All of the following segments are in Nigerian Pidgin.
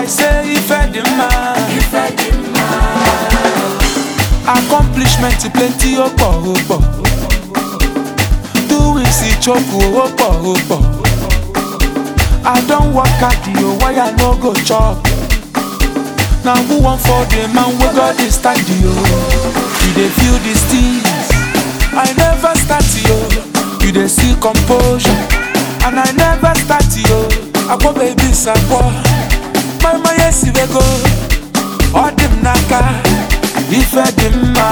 I say ife dị mma accomplishment plenty ó pọ̀ ó pọ̀ doings ìchoku ó pọ̀ ó pọ̀ I don work hard o why I no go chop na who wan for the man wey God dey stand yo you dey feel these things I never start yo you dey see composure and I never start yo akpọ baby sakpọ mama yesi wego ọ dị m n'aka ife dị mma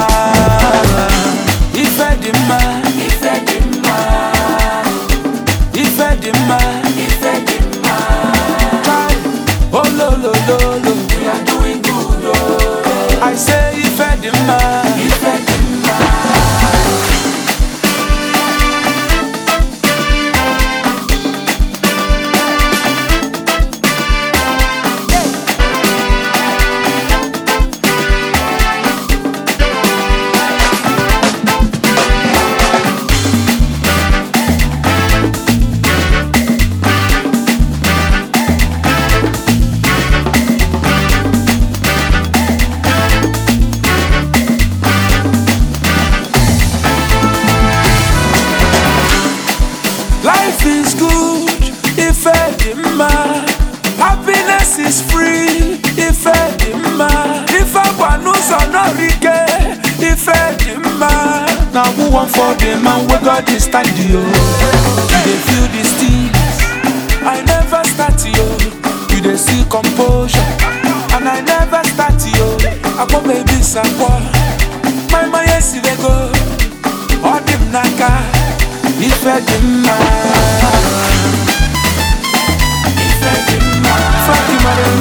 ife dị mma ife dị mma ife dị mma ife dị mma Try. ololololo we are doing good oh. I say ife dị mma ife dị mma Life is good if dị mma. Happiness is free if dị mma. Ife gba n'ụzọ n'ọrụ ike ife dị mma. Na who wan for the man wey God dey stand yo? You dey feel these things. I never start yo. You dey see composure. And I never start yo. Akpọ baby sakpọ. My my yes dey go. Ọ dị m n'aka. Ife dị mma Ife dị mma Fatima